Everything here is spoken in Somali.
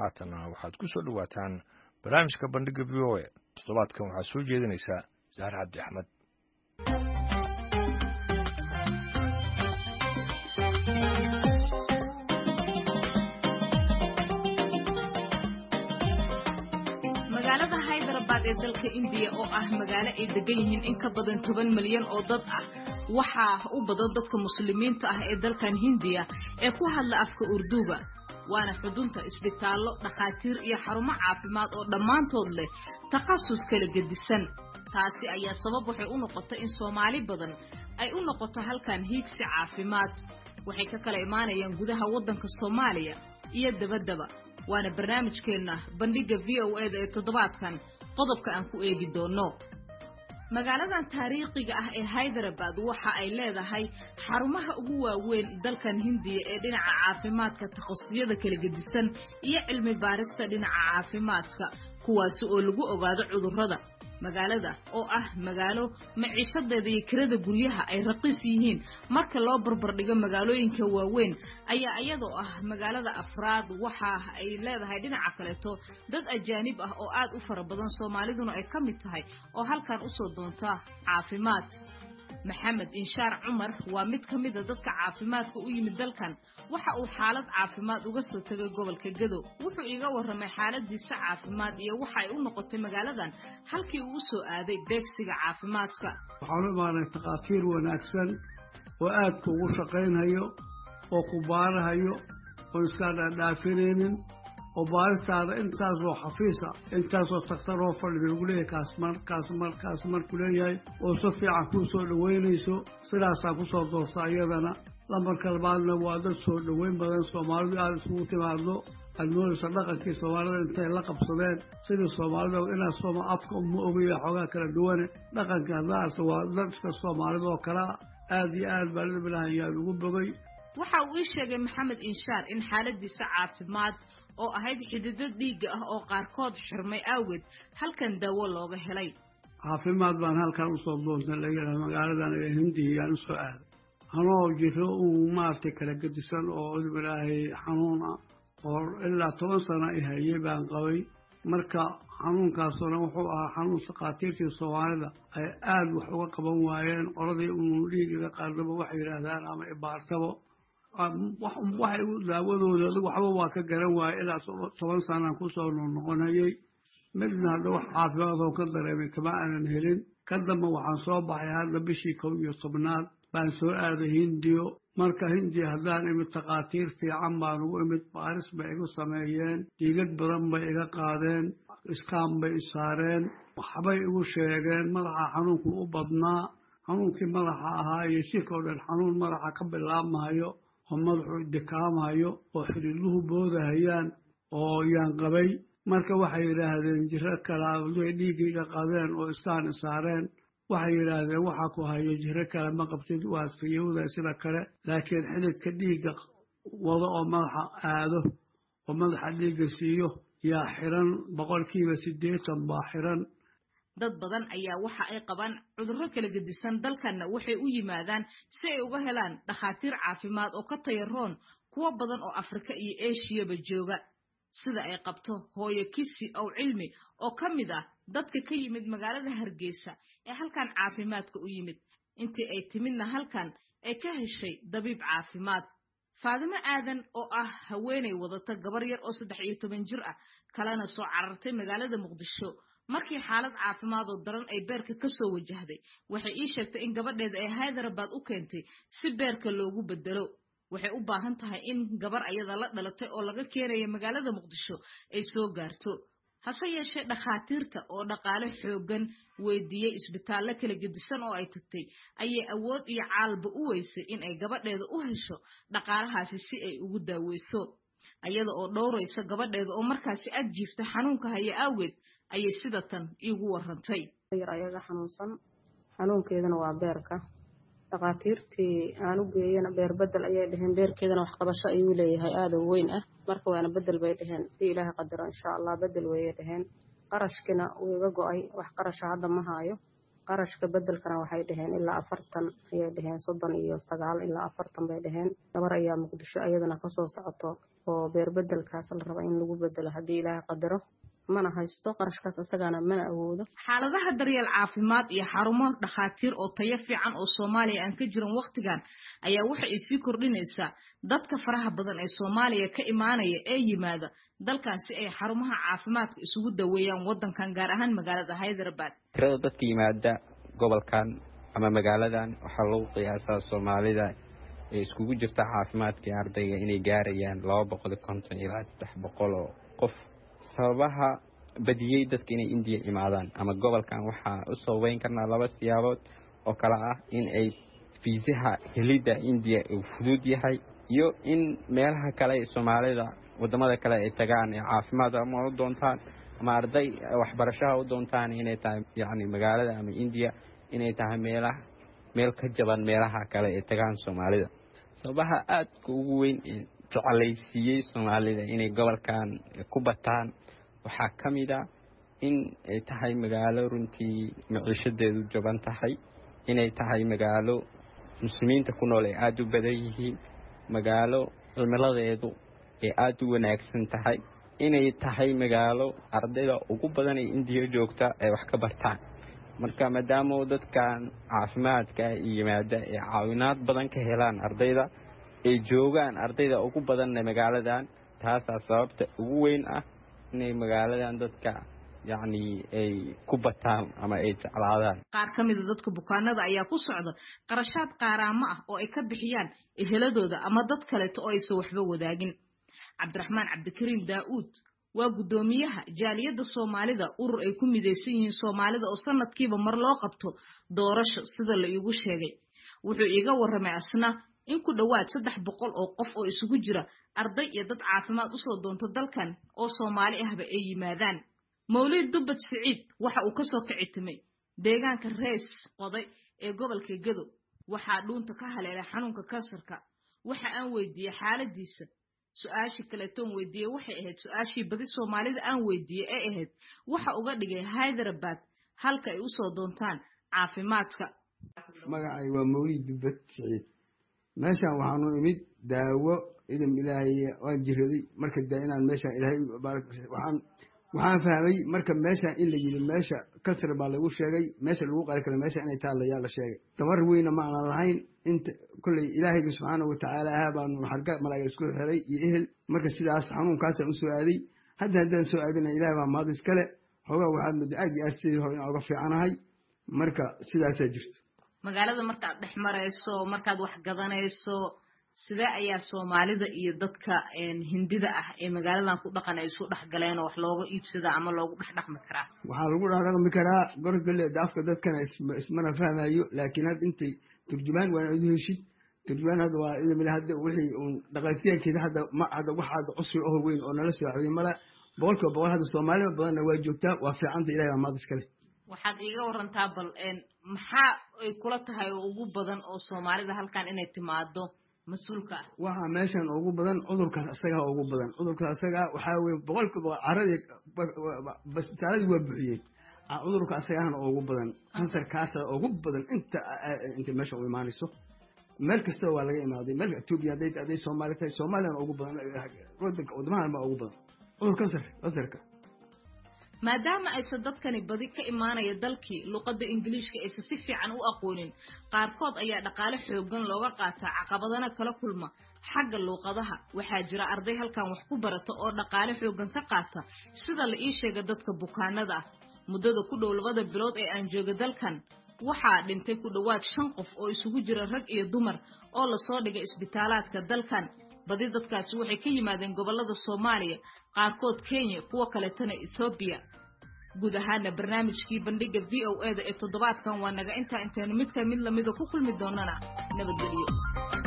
haatana waxaad ku soo dhowaataan barnaamijka bandhiga v o a toddobaadkan waxaa soo jeedinaysaa saare cabdi axmed magaalada haydarabad ee dalka indiya oo ah magaalo ay degan yihiin in ka badan toban milyan oo dad ah waxaa u badan dadka muslimiinta ah ee dalkan hindiya ee ku hadla afka urduga waana xudunta isbitaallo dhakhaatiir iyo xarumo caafimaad oo dhammaantood leh takhasus kala gedisan taasi ayaa sabab waxay u noqotay in soomaali badan ay u noqoto halkan hiigsi caafimaad waxay ka kala imaanayaan gudaha waddanka soomaaliya iyo dabaddaba waana barnaamijkeenna bandhigga v o eda ee toddobaadkan qodobka aan ku eegi doonno magaaladan taariikhiga ah ee haydarabad waxa ay leedahay xarumaha ugu waaweyn dalkan hindiya ee dhinaca caafimaadka takhasusiyada kala gedisan iyo cilmi baarista dhinaca caafimaadka kuwaasi oo lagu ogaado cudurrada magaalada oo ah magaalo maciishadeeda iyo kirada guryaha ay raqiis yihiin marka loo barbardhigo magaalooyinka waaweyn ayaa iyadoo ah magaalada afraad waxa ay leedahay dhinaca kaleeto dad ajaanib ah oo aad u fara badan soomaaliduna ay ka mid tahay oo halkan usoo doonta caafimaad maxamed inshaar cumar waa mid ka mida dadka caafimaadka u yimid dalkan waxa uu xaalad caafimaad uga soo tegay gobolka gado wuxuu iiga warramay xaaladiisa caafimaad iyo waxa ay u noqotay magaaladan halkii uu u soo aaday beegsiga caafimaadka waxaan u imaanay takhaatiir wanaagsan oo aad kuugu shaqaynhayo oo ku baarahayo oon iskaa dhaadhaafinaynin oo baaristaada intaasoo xafiisa intaasoo takhtaroo fadhida lagu leeyahay kaasmar kaasmar kaasmar ku leeyahay oo si fiican kuu soo dhoweynayso sidaasaa ku soo doorta iyadana lambarka labaadna waa dad soo dhoweyn badan soomaalidu aada isugu timaado aad moodaysa dhaqankii soomaalida intay la qabsadeen sidii soomaalida inaad sooma afka uma ogaya xoogaa kala duwane dhaqanka haddaas waa dadka soomaalida oo kalea aad iyo aad baa lidbilahayaan ugu bogay waxa uu ii sheegay maxamed inshaar in xaaladiisa caafimaad oo ahayd xididdo dhiigga ah oo qaarkood xirmay awgeed halkan daawo looga helay caafimaad baan halkan usoo doontay layidhaha magaaladan ee hindiyaan usoo aaday anoo jiro uu maaragtay kala gedisan oo idbilaahay xanuun ah oo ilaa toban sano i hayay baan qabay marka xanuunkaasuna wuxuu ahaa xanuun sakhaatiirtii soomaalida ay aad wax uga qaban waayeen qoladii unu dhiigiga qaardaba waxay yidhaahdaan ama ibaartabo waxay u daawadooda waxba waa ka garan waaye ilaa toban sanaan kusoo noqnoqonayay midna hadda wax caafimaadoo ka dareemay kama aanan helin ka damba waxaan soo baxay hadda bishii kow iyo tobnaad baan soo aaday hindiyo marka hindiya haddaan imid takhaatiir fiican baan ugu imid baaris bay igu sameeyeen dhiigad badan bay iga qaadeen iskaan bay isaareen waxbay igu sheegeen madaxa xanuunku u badnaa xanuunkii madaxa ahaa iyo shirka oo dhan xanuun madaxa ka bilaabmahayo oo madaxu dikaamahayo oo xidhiidluhu boodahayaan oo yaan qabay marka waxay yidhaahdeen jiro kalaa day dhiiggayga qadeen oo iskaan isaareen waxay yidhaahdeen waxaa ku hayo jiro kale ma qabtid waad fiyowda sida kale laakiin xididka dhiigga wado oo madaxa aado oo madaxa dhiigga siiyo yaa xiran boqolkiiba siddeetan baa xiran dad badan ayaa waxa ay qabaan cudurro kala gedisan dalkanna waxay u yimaadaan si ay uga helaan dhakhaatiir caafimaad oo ka tayaroon kuwo badan oo afrika iyo eshiyaba jooga sida ay qabto hooyo kisi ow cilmi oo ka mid ah dadka ka yimid magaalada hargeysa ee halkan caafimaadka u yimid intii ay timidna halkan ay ka heshay dabiib caafimaad faadimo aadan oo ah haweenay wadata gabar yar oo saddex iyo toban jir ah kalena soo carartay magaalada muqdisho markii xaalad caafimaad oo daran ay beerka ka soo wajahday waxay ii sheegtay in gabadheeda ay haydarabad u keentay si beerka loogu bedelo waxay u baahan tahay in gabar ayada la dhalatay oo laga keenaya magaalada muqdisho ay soo gaarto hase yeeshee dhakhaatiirta oo dhaqaale xooggan weydiiyey isbitaallo kala gedisan oo ay tagtay ayay awood iyo caalba u weysay in ay gabadheeda u hesho dhaqaalahaasi si ay ugu daaweyso ayada oo dhowraysa gabadheeda oo markaasi ag jiifta xanuunka haya awgeed ayay sida tan iigu warrantay yar ayaga xanuunsan xanuunkeedana waa beerka dhakhaatiirtii aan u geeyana beer bedel ayay dheheen beerkeedana waxqabasho ayuu leeyahay aada u weyn ah marka waana bedel bay dheheen hadii ilaahay qadaro insha allah bedel wayay dheheen qarashkina wuu iga go-ay wax qarasha hadda ma haayo qarashka bedelkana waxay dheheen ilaa afartan ayay dheheen soddon iyo sagaal ilaa afartan bay dheheen gabar ayaa muqdisho ayadana kasoo socoto oo beerbedelkaas la raba in lagu bedelo haddii ilaahay qadaro mana haysto qarashkaas isagaana mana awoodo xaaladaha daryeel caafimaad iyo xarumo dhakhaatiir oo tayo fiican oo soomaaliya aan ka jirin wakhtigan ayaa waxa ay sii kordhinaysaa dadka faraha badan ee soomaaliya ka imaanaya ee yimaada dalkan si ay xarumaha caafimaadka isugu daweeyaan waddankan gaar ahaan magaalada hyderabad tirada dadka yimaada gobolkan ama magaaladan waxaa lagu qiyaasaa soomaalida ee iskugu jirta caafimaadkai ardayga inay gaarayaan laba boqol iyo konton ilaa saddex boqol oo qof sababaha badiyey dadka inay indiya imaadaan ama gobolkan waxaa u sababeyn karnaa laba siyaabood oo kale ah in ay fiisaha helidda indiya uu fudud yahay iyo in meelaha kale ee soomaalida wadamada kale ay tagaan ee caafimaad ama u doontaan ama arday waxbarashaha u doontaan inay tahay yacni magaalada ama indiya inay tahay meelaha meel ka jaban meelaha kale ee tagaan soomaalida sababaha aadka ugu weyn ee jecelaysiiyey soomaalida inay gobolkan ku bataan waxaa ka mid a in ay tahay magaalo runtii maciishadeedu jaban tahay inay tahay magaalo muslimiinta ku nool ay aada u badan yihiin magaalo cimiladeedu ay aada u wanaagsan tahay inay tahay magaalo ardayda ugu badan ee indiya joogta ay wax ka bartaan marka maadaama dadkan caafimaadka yimaada ay caawinaad badan ka helaan ardayda ay joogaan ardayda ugu badanna magaaladan taasaa sababta ugu weyn ah inay magaaladan dadka yacni ay ku bataan ama ay jeclaadaan qaar ka mida dadka bukaanada ayaa ku socda qarashaad qaaraamo ah oo ay ka bixiyaan eheladooda ama dad kaleeto oo aysan waxba wadaagin cabdiraxmaan cabdikariim daa'uud waa guddoomiyaha jaaliyadda soomaalida urur ay ku midaysan yihiin soomaalida oo sanadkiiba mar loo qabto doorasho sida la iigu sheegay wuxuu iiga warramay asna in ku dhowaad saddex boqol oo qof oo isugu jira arday iyo dad caafimaad usoo doonto dalkan oo soomaali ahba ay yimaadaan mawlid dubbad siciid waxa uu kasoo kici timay deegaanka rees qoday ee gobolka gedo waxaa dhuunta ka haleelay xanuunka kansarka waxa aan weydiiyey xaaladiisa su-aashii kaleetoon weydiiyey waxay ahayd su-aashii badi soomaalida aan weydiiyey ee ahayd waxa uga dhigay hyderabad halka ay usoo doontaan caafimaadka magacay waa mawlid dubbad siciid meeshan waxaanu imid daawo idam ilaahay waan jiraday marka da inaan meeshaan ilaahay waxaan waxaan fahmay marka meeshaan in la yidhi meesha kasar baa lagu sheegay meesha lagu qari karo meesha inay taalla yaa la sheegay tamar weyna ma aanan lahayn inta kolley ilaahayga subxaana watacaala ahaa baanu xarga malaaga isku xiray iyo ehel marka sidaas xanuunkaasaan u soo aaday hadda haddaan soo aadina ilahay baa mahad iskale hoogaa waxaad muddo aad iyo aad sidii hore inaan uga fiicanahay marka sidaasaa jirto magaalada markaad dhex marayso markaad wax gadanayso sidee ayaa soomaalida iyo dadka hindida ah ee magaaladan ku dhaqan ay isu dhex galeen oo wax looga iibsada ama loogu dhex dhaqmi karaa waxaa lagu dhex dhaqmi karaa gorgole afka dadkana ismana fahmayo laakiin hadda intay turjumaan waana idu heshid turjumaan hadda waa idamil hadda wixii uun dhaqaatiyaankeeda hadda ma hadda wax hadda cusri oo weyn oo nala soo xaday mala boqolkiiba boqol hadda soomaalida badanna waa joogtaa waa fiicanta ilahay baa maad iskale waxaad iiga warantaa bal maxaa ay kula tahay oo ugu badan oo soomaalida halkan inay timaado mas-uulka ah waxaa meeshan ugu badan cudurkaas isagaa ugu badan cudurkaas isagaa waxaa weye boqolkiiba caradii basbitaaladii waa buxiyeen cudurka isagaana ugu badan kansarkaasa ugu badan inta inta meesha u imaanayso meel kastaba waa laga imaaday meel etoobiya hadday hadday soomaali tahay soomaaliyana ugu badan wadanka wadamahan baa ugu badan cudur kansar kansarka maadaama aysan dadkani badi ka imaanaya dalkii luqadda ingiliishka aysan si fiican u aqoonin qaarkood ayaa dhaqaale xoogan looga qaataa caqabadana kala kulma xagga luuqadaha waxaa jira arday halkan wax ku barata oo dhaqaale xoogan ka qaata sida la ii sheega dadka bukaanada ah muddada ku dhow labada bilood ee aan jooga dalkan waxaa dhintay ku dhowaad shan qof oo isugu jira rag iyo dumar oo lasoo dhigay isbitaalaadka dalkan badi dadkaasi waxay ka yimaadeen gobollada soomaaliya qaarkood kenya kuwo kaletana ethoobiya guud ahaana barnaamijkii bandhiga v o e da ee toddobaadkan waa naga intaa intaynu midka mid lamida ku kulmi doonana nabadgelyo